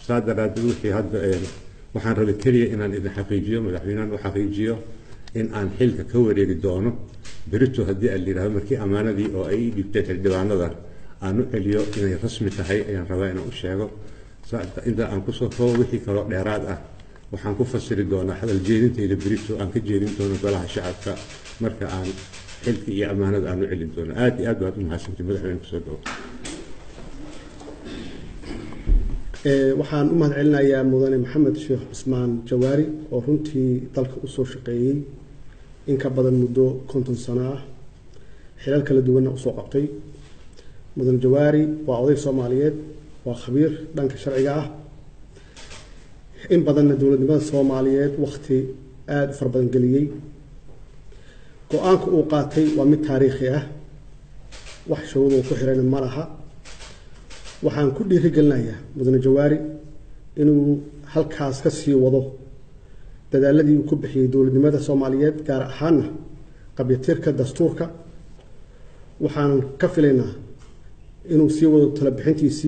saa daraadeed wixii hadda waxaan rabay keliya inaan idin xaqiijiyo madaxweynahan u xaqiijiyo in aan xilka ka wareegi doono berito haddii aan layidhahdo markii ammaanadii oo ay dhibteen xildhibaanadan aan u celiyo inay rasmi tahay ayaan rabaa inaan u sheego inta aan kusoo koobo wixii kaloo dheeraad ah waxaan ku fasiri doonaa hadal jeedintayda berito aan ka jeedin doono golaha shacabka marka aan xilka iyo ammaanada aan u celin doono aad iyo aad baad u mahadsantay madaxweyne kusoo dhawo waxaan u mahad celinayaa mudane maxamed sheekh cismaan jawaari oo runtii dalka usoo shaqeeyey in ka badan muddo konton sano ah xilal kala duwanna usoo qabtay mudane jawaari waa oday soomaaliyeed waa khabiir dhanka sharciga ah in badanna dowladnimada soomaaliyeed wakti aada u fara badan geliyey go-aanka uu qaatay waa mid taariikhi ah wax shuruuduu ku xirayna ma laha waxaan ku dhiirigelinayaa mudane jawaari inuu halkaas ka sii wado dadaaladii uu ku bixiyey dowladnimada soomaaliyeed gaar ahaana qabyatirka dastuurka waxaan ka filaynaa inuu sii wado talabixintiisii